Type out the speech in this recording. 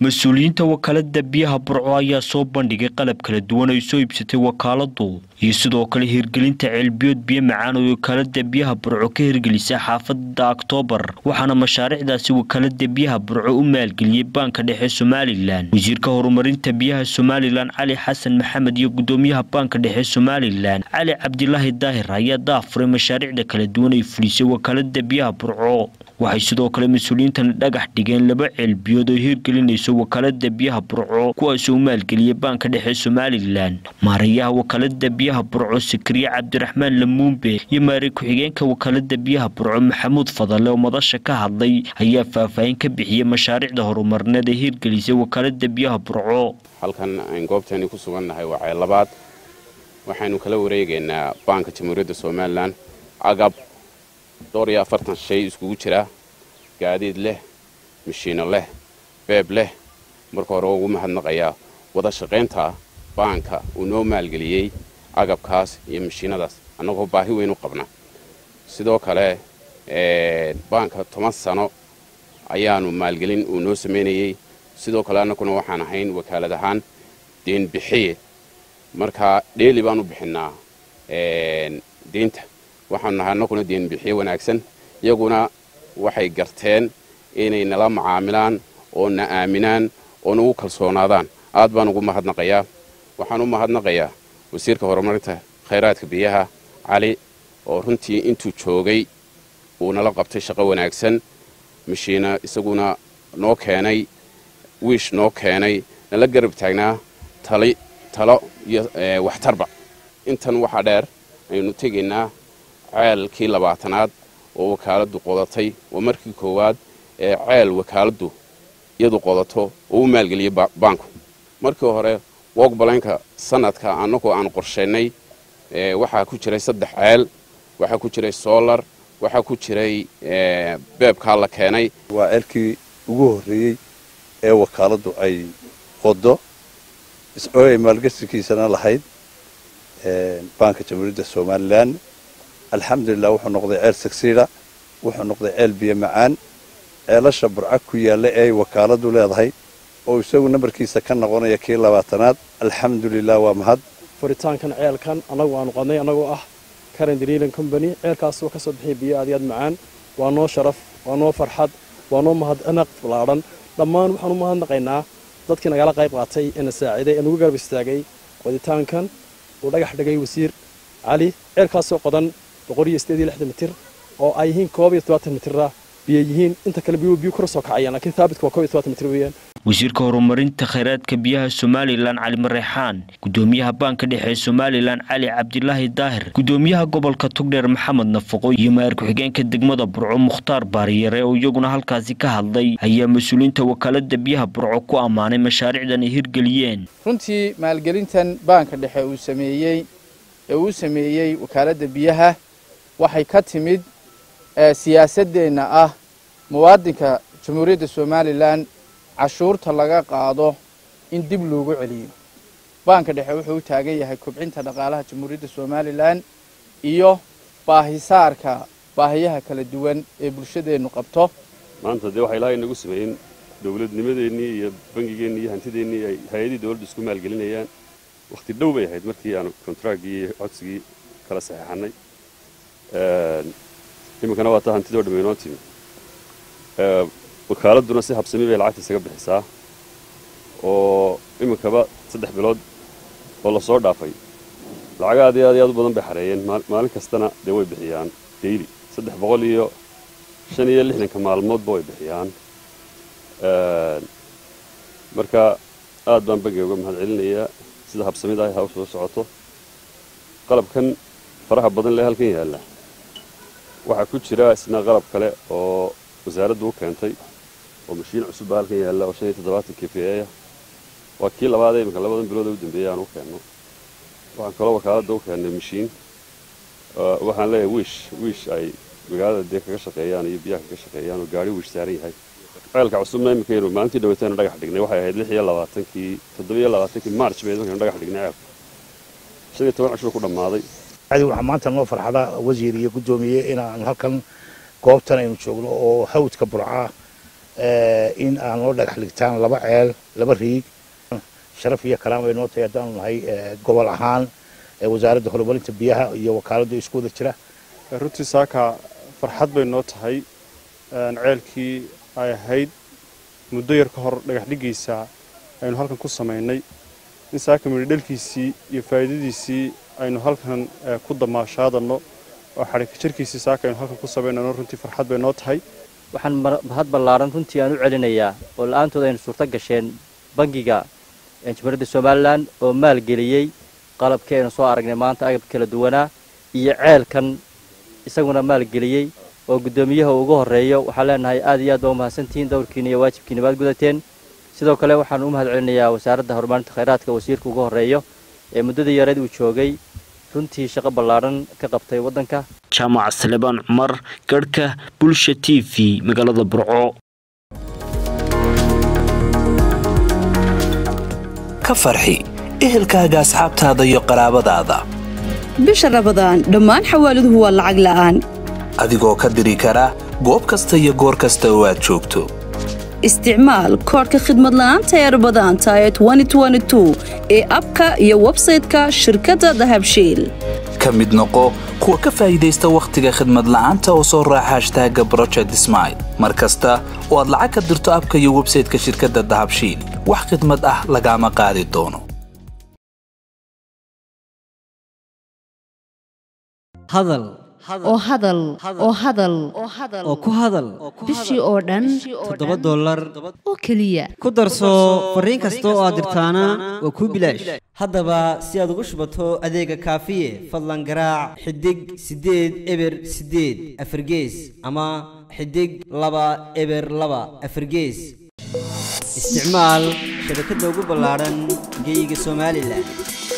mas-uuliyiinta wakaalada biyaha burco ayaa soo bandhigay qalab kala duwan ay soo iibsatay wakaaladu iyo sidoo kale hirgelinta ceelbiyood biyo macaan oo wakaalada biyaha burco ka hirgelisay xaafada oktoobar waxaana mashaariicdaasi wakaalada biyaha burco u maalgeliyey baanka dhexe somalilan wasiirka horumarinta biyaha somalilan cali xasan maxamed iyo gudoomiyaha baanka dhexe somalilan cali cabdilaahi daahir ayaa daafuray mashaariicda kala duwan ay fulisay wakaalada biyaha burco waxay sidoo kale mas-uuliyiintan dhagax dhigeen laba ceelbiyood oo hirgelinayso wakaalada biyaha burco kuwaasoo u maalgeliyay baanka dhexe somalilan maarayaha wakaalada biyaha burco sakariye cabdiraxmaan lamuumbe iyo maari ku-xigeenka wakaalada biyaha burco maxamuud fadale oo madasha ka hadlay ayaa faahfaahin ka bixiyey mashaariicda horumarneed ee hirgelisay wakaalada biyaha burco halkan ayn goobtani ku sugannahay waa ceel labaad waxaynu kala wareegaynaa baanka jamhuuriyadda somalilan agab dhowr iyo afartan shay iskugu jira gaadiid leh mashiino leh beeb leh marka hore ugu mahadnaqayaa wada shaqaynta baanka uu noo maalgeliyey agabkaas iyo mashiinadaas annagoo baahi weyn u qabna sidoo kale baanka toban sano ayaanu maalgelin uu noo samaynayey sidoo kale annaguna waxaan ahayn wakaalad ahaan deenbixiye marka dheeli baan u bixinnaa deynta waxaanu nahay annaguna deenbixiye wanaagsan iyaguna waxay garteen inay nala macaamilaan oo na aaminaan oo nagu kalsoonaadaan aad baan ugu mahadnaqayaa waxaan u mahadnaqayaa wasiirka horumarinta khayraadka biyaha cali oo runtii intuu joogay uu nala qabtay shaqo wanaagsan mashiina isaguna noo keenay wiish noo keenay nala garab taagnaa tali talo iyo waxtarba intan waxaa dheer aynu tegaynaa ceelkii labaatanaad oo wakaaladdu qodatay waa markii koowaad ee ceel wakaaladdu iyadu qodato oo u maalgeliyey baanku markii hore wogbalenka sanadka annagoo aan qorshaynay waxaa ku jiray saddex ceel waxaa ku jiray solar waxaa ku jiray beebkaa la keenay waa ceelkii ugu horreeyey ee wakaaladdu ay qodo oo ay maalgashikiisana lahayd baanka jamhuuriyadda somalilan alxamdulilah wuxuu noqday ceel sagsiida wuxuu noqday ceel biyo macaan ceelasha burca ku yaalla ee ay wakaaladu leedahay oo isagu nambarkiisa ka noqonaya kii labaatanaad alxamdulilah waa mahad furitaankan ceelkan annagu aanu qadnay annagoo ah karen driilan combany ceelkaasoo ka soo bixiyay biyo aad iyo aad macaan waa noo sharaf waa noo farxad waa noo mahadnaq ballaadhan dhammaan waxaan u mahadnaqaynaa dadkii nagala qayb qaatay ee na saaciiday ee nagu garab istaagay qoditaankan uu dhagax dhigay wasiir cali ceelkaasoo qodan mitir oo ay yihiin mitirra biyo yihiin inta kale biyu biyu kor soo kacayaan laakiin thaabitka waa mitir weeyaan wasiirka horumarinta khayraadka biyaha somalilan cali mareexaan gudoomiyaha baanka dhexe somalilan cali cabdilaahi daahir gudoomiyaha gobolka togdheer maxamed nafaqo iyo maayar ku-xigeenka degmada burco mukhtaar baariyare oo iyaguna halkaasi ka hadlay ayaa mas-uuliyiinta wakaalada biyaha burco ku ammaanay mashaariicdan ay hirgeliyeen runtii maalgelintan baanka dhexe uu sameeyey ee uu sameeyey wakaaladda biyaha waxay ka timid siyaasaddeenna ah muwaadinka jamhuuriyadda somalilan cashuurta laga qaado in dib loogu celiyo baanka dhexe wuxuu u taagan yahay kobcinta dhaqaalaha jamhuuriyadda somalilan iyo baahisaarka baahiyaha kala duwan ee bulshadeennu qabto maanta dee waxaa ilaahay inagu sameeyen dowladnimadeennii iyo bangigeennii iyo hantideennii ay hay-adii dowladda isku maalgelinayaan wakhti dhow bay ahayd markii aanu kontraaggii iyo codsigii kala saxeexannay iminkana waa taa hantidoo dhamme inoo timi wakaaladuna si habsami bay lacagta isaga bixisaa oo iminkaba saddex bilood oo lasoo dhaafay lacag aad iyo aad iyo aad u badan bay xareeyeen maalin kastana dee way bixiyaan daily saddex boqol iyo shan iyo lixdanka maalmoodba way bixiyaan marka aad baan bangiga uga mahad celinayaa sida habsamida ay hawsha u socoto qalabkan faraha badan lee halkan yaalla waxaa ku jira isna qalab kale oo wasaaraddu u keentay oo mashiin cusub baa halkan yaalla oo shan iyo toddobaatan kpa waa kii labaad iminka labadan bilood ee u dambeeyey aan u keenno waxaan kaloo wakaaladda u keennay mashiin waxaan leeyahay wiish wiish ay magaalada dee kaga shaqeeyaan iyo biyaha kaga shaqeeyaan oo gaari wiish saaran yahay ceelka cusubna iminkaynu maalintii dhaweytaynu dhagax dhignay waxay ahayd lix iyo labaatankii toddoba iyo labaatankii march bay markaynu dhagax dhignay ceelka shan iyo toban cashur ku dhammaaday waxaa maanta noo farxada wasiir iyo guddoomiye inaan halkan goobtan aynu joogno oo hawdka burca in aan loo dhagax dhigtaan laba ceel laba riig sharaf iyo kalaam bay noo tahay haddaanu nahay gobol ahaan wasaaradda horumarinta biyaha iyo wakaaladda isku wada jira runtii saaka farxad bay noo tahay ceelkii ay ahayd muddo yar ka hor dhagax dhiggiisa aynu halkan ku samaynay in saaka midhi dhalkiisii iyo faa'iidadiisii aynu halkan ku damaashaadanno oo xadhika jarkiisii saaka aynu halkan ku samaynayno runtii farxad bay noo tahay waxaan mahad ballaaran runtii aan u celinayaa oo la-aantood aynu suurto gasheen bangiga jamhuuriyadda somalilan oo maalgeliyey qalabkii aynu soo aragnay maanta agab kala duwanaa iyo ceelkan isaguna maalgeliyey oo guddoomiyaha ugu horreeyo waxaan leenahay aad iyo aad baa u mahadsantihiin dowrkiina iyo waajibkiina baad gudateen sidoo kale waxaan u mahad celinayaa wasaaradda horumarinta khayraadka wasiirka ugu horreeyo ee muddadii yareed uu joogay runtii shaqo ballaadhan ka qabtay waddanka jaamac salebaan cumar garhka bulsha t v magaalada burco ka farxi ehelkaaga asxaabtaada iyo qaraabadaada bisha rabadaan dhammaan xawaaladuhu waa lacag la'aan adigoo ka diri kara goob kasta iyo goor kasta oo aad joogto isticmaal koodhka khidmad la'aanta ee rabadaanta ee ee abka iyo websayte-ka shirkadda dahabshiil ka mid noqo kuwa ka faa'iidaysta wakhtiga khidmad la'aanta oo soo raaca hashtaaga broject smail mar kasta oo aad lacag ka dirto abka iyo websayte-ka shirkadda dahabshiil wax khidmad ah lagaama qaadi doono hadal oo hadal oo hadal oo ku hadal bishii oo dhan toddoba dollar oo keliya ku darso fariin kasta oo aad dirtaana waa kuu bilaash haddaba si aad ugu shubato adeega kaafiye fadlan garaac xidig siddeed eber siddeed afargees ama xidig laba eber laba afargees isticmaal shabakadda ugu ballaadhan geyga somalilan